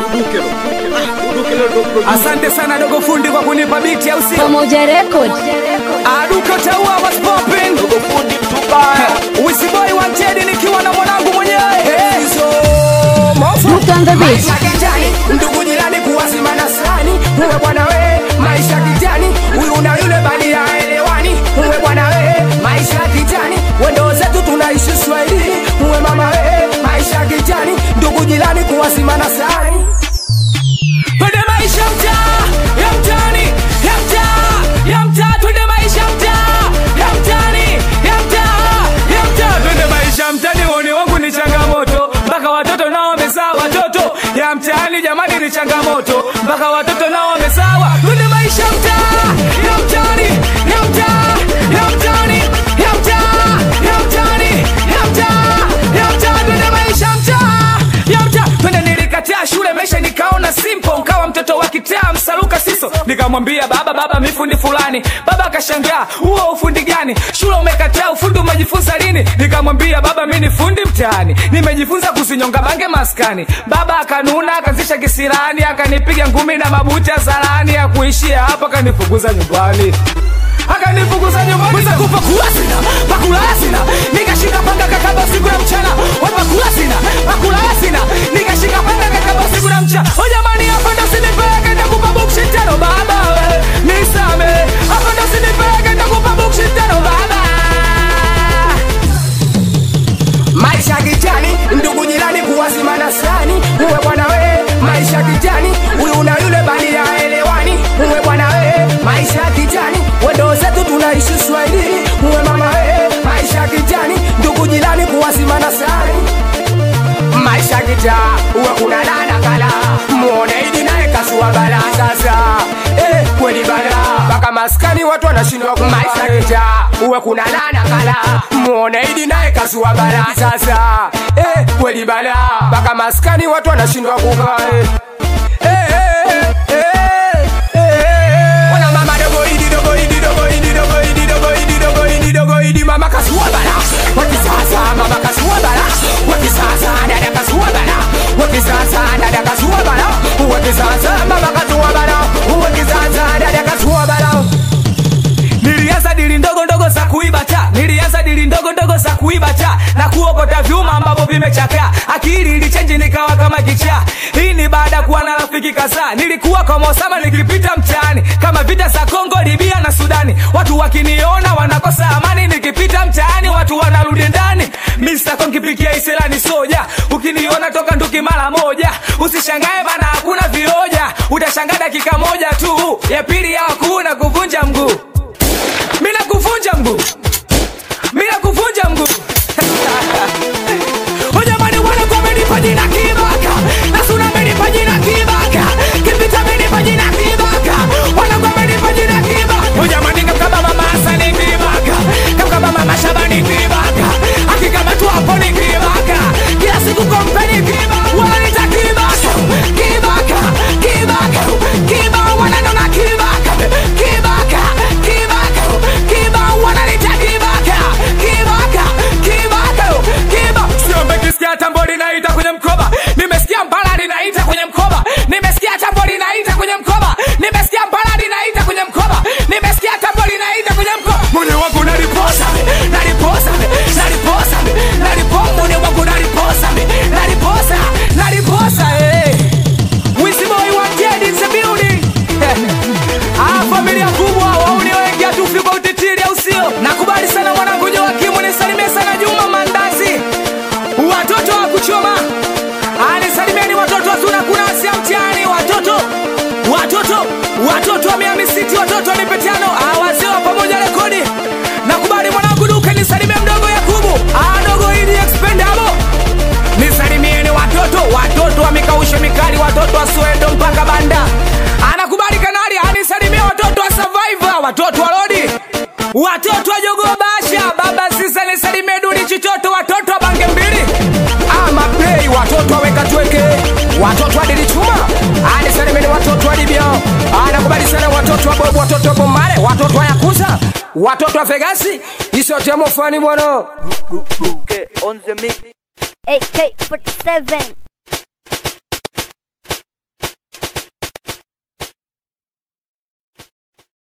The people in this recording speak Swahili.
Asante sana dogo fundi kwa kunipa biti au sio? Pamoja Record. Aduka taua was popping. Dogo fundi mtubaya. Wisi boy wanted nikiwa na mwanangu mwenyewe. Hizo mofu. Look on the beat. Maisha kijani, ndugu jirani kuwazima na sani. Uwe bwana we, maisha kijani, huyu na yule bali haelewani. Uwe bwana we, maisha kijani, wendo zetu tunaishi Swahili. Uwe mama we, maisha kijani, ndugu jirani kuwazima na sani. Twende maisha mtaa, ya mtaani, ya mtaa, ya mtaa, twende maisha mtaa, ya mtaani, ya mtaa, ya mtaa, twende maisha mtaani. Uone wangu ni changamoto, mpaka watoto nao wamezaa watoto. Ya mtaani jamani ni changamoto, mpaka watoto nao wamezawa. Twende maisha mtaa, ya mtaani, ya mtaa, ya mtaani, ya mtaa, ya mtaani, ya mtaa, ya mtaa, twende maisha mtaa, ya mtaa, twende nilikataa shule maisha nikaona simple nkawa mtoto wa kitaa msaluka siso nikamwambia baba baba mifundi fulani baba akashangaa huo ufundi gani shule umekataa ufundi umejifunza lini nikamwambia baba mi ni fundi mtaani nimejifunza kusinyonga bange maskani baba akanuna akazisha kisirani akanipiga ngumi na mabuti ya zarani ya kuishia hapo akanifukuza nyumbani akanifukuza nyumbani Mwiza kupa kula sina pakulala sina nikashika panga kakaba siku ya mchana wapa kula sina pakulala sina nikashika panga kakaba siku ya mchana o jamani hapa ndo sinipeleke ndakupa bukshi tano baba we nisame hapa ndo sinipeleke ndakupa bukshi tano baba maisha kijani ndugu jirani kuwazimana sani uwe bwana we maisha kijani huyu na yule bali yaelewani uwe bwana we maisha kijani wendo zetu tunaishi swahili uwe mama we maisha kijani ndugu jirani kuwazimana sani maisha kijaa uwe kuna dada kala muone idi naye kasua bala sasa eh, kweli bala mpaka maskani watu wanashindwa ku maisha kijaa uwe kuna dada kala muone idi naye kasua bala sasa eh, kweli bala mpaka maskani watu wanashindwa kukaa eh. Eh, eh, eh, eh, eh. Wana mama dogo idi dogo idi dogo idi dogo idi dogo idi dogo idi dogo idi mama kasua bala wakisasa mama kasua bala wakisasa dada kasua bala wakisasa dada kasua bala wakisasa mama kasua bala wakisasa dada kasua bala nilianza dili ndogo ndogo za kuiba ta nilianza dili ndogo ndogo za kuiba ta na kuokota vyuma ambavyo vimechakaa akili ilichenji nikawa kama kichaa hii ni baada ya kuwa na rafiki kadhaa nilikuwa kwa mosama nikipita mtaani kama vita za kongo libia na sudani watu wakiniona wanakosa amani nikipita mtaani watu wanarudi ndani mista konkipikia iselani soja ukiniona toka nduki mara moja usishangae bana hakuna vioja utashangaa dakika moja tu ya pili ya hakuna kuvunja mguu mina kuvunja mguu mina kuvunja mguu Ujamani wana kwa menipa jina kibaka Nasuna menipa jina kibaka Kipita menipa jina kibaka Wana kwa menipa jina kibaka Ujamani kamkaba mama Hasani kibaka Kamkaba mama Shabani kibaka Akikama tu hapo ni kibaka Kila siku kompeni kibaka Wananita kibaka Kibaka Kibaka Kibaka Wananona kibaka Kibaka Kibaka Kibaka Wananita kibaka Kibaka Kibaka Kibaka Siombe kisikia tambo linaita kwenye mkoba Nimesikia mbala linaita kwenye mkoba Nimesikia tambo linaita kwenye mkoba Nimesikia mbala linaita kwenye mkoba Nimesikia tambo linaita kwenye mkoba Mune wangu naliposa me Naliposa me Naliposa me Naliposa Mune wangu naliposa me Naliposa Naliposa eh Wisi boy wa Ted in the building Ah, familia kubwa wauni wengi hatufi kwa utitiri au sio? Nakubali sana mwanangu Joakimu, nisalimie sana Juma Mandazi, watoto wa kuchoma. Ah, nisalimieni watoto wa Tuna kuna Asia mtihani, watoto watoto watoto wa Miami City, watoto wa Nipetiano, ah, wazee wa pamoja rekodi. Nakubali mwanangu Duke, nisalimie mdogo Yakubu, ah, dogo Idi expendable nisalimieni watoto watoto wa mikausho mikali watoto wa swendo mpaka banda anakubali kanali anisalimia watoto wa survivor watoto wa lodi watoto wa jogo basha baba sisa nisalimie duli chitoto watoto wa bange mbili ama play watoto wa weka tweke watoto wa dili chuma anisalimieni watoto wa libya anakubali sana watoto wa bobu watoto wa bomare watoto wa yakuza watoto wa vegasi isotemo fani bwana on the mix. AK47.